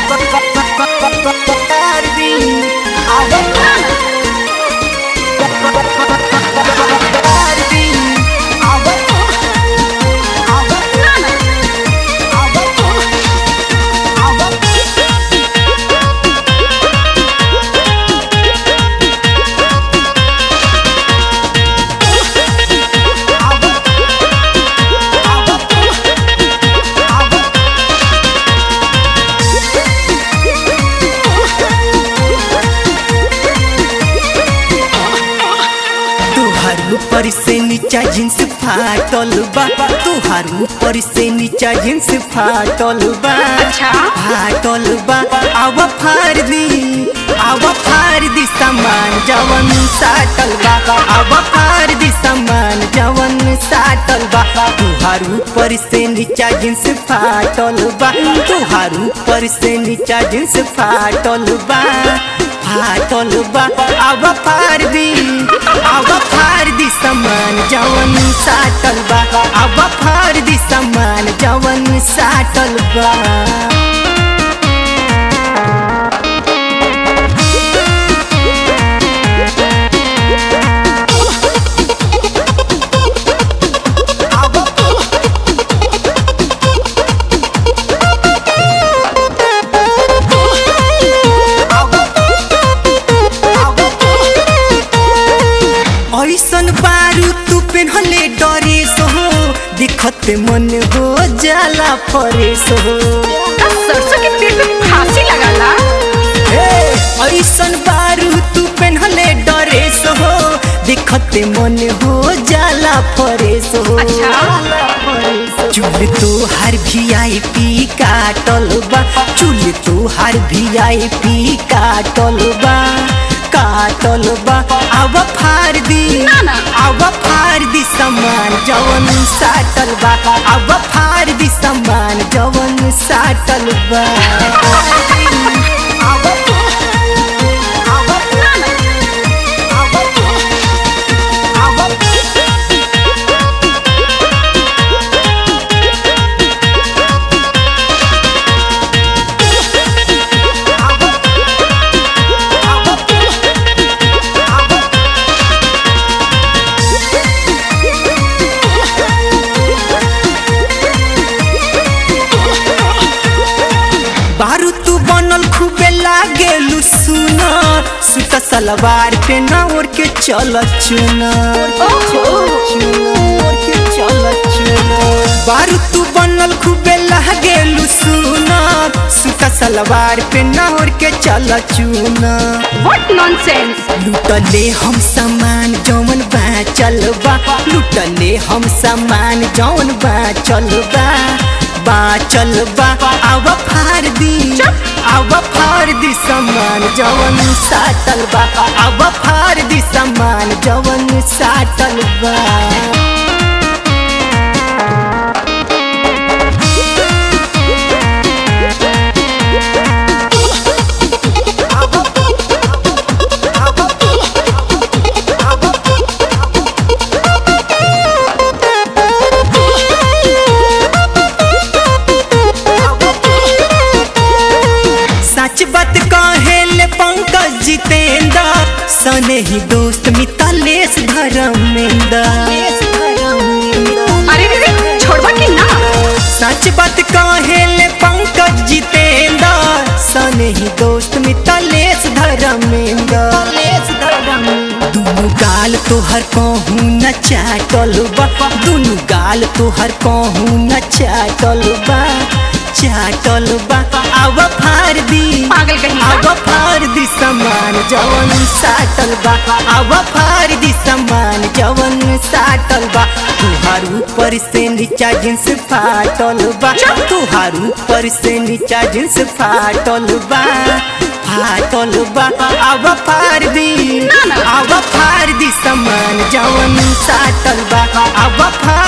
तुहार ऊपर से नीचा जींस फाटल बा तुहार ऊपर से नीचा जींस फाटल बा अच्छा। फाटल बा आव फार दी आव फार दी सामान जवन साटल बा आव फार दी सामान जवन साटल बा तुहार ऊपर से नीचा जींस फाटल बा तुहार ऊपर से नीचा जींस फाटल बा फाटल बा आव फार दी आव फार दी सामान जवन साटल बा आव फार दी सामान जवन साटल बा ऐसन बारू तू पेन्हले डरेस हो दिखत मन हो जाला फरेस हो सरसों के तेल में फांसी लगाला हे, ऐसन बारू तू पेन्हले डरेस हो दिखत मन हो जाला फरेस हो अच्छा। चुल तो हर भी आई पी काटल बा चुल तो हर भी आई पी काटल बा काटल बा अब फार दी ना, ना। अब फार दी सामान जवन साटल बा अब फार दी सामान जवन साटल बा बारू तू बनल खूबे लागेलू सुना सुता सलवार पे ना ओढ़ के चल चुना बारू तू बनल खूबे लागेलू सुना सुता सलवार पे ना ओढ़ के चल चुना व्हाट नॉनसेंस लुटले हम सामान जौन बा चलबा लुटले हम सामान जौन बा चलबा बा चलबा आव फार दी आव फार दी सामान जवन साटल बा आव फार दी सामान जवन साटल बा सच बात कहेले पंकज जितेंद्र सने ही दोस्त मितालेश धर्मेंद्र अरे रे रे छोड़वा कि ना सच बात कहेले पंकज जितेंद्र सने ही दोस्त मितालेश धर्मेंद्र दुनु गाल तोहर कहूँ न चाटल बा दुनु गाल तोहर कहूँ न चाटल बा चाटल बा आव फार दी पागल कहीं का। आव फार दी सामान जवन साटल बा आव फार दी सामान जवन साटल बा तुहार ऊपर से नीचा जींस फाटल बा तुहार ऊपर से नीचा जींस फाटल बा फाटल बा आव फार दी ना, ना। आव फार दी सामान जवन साटल बा आव फार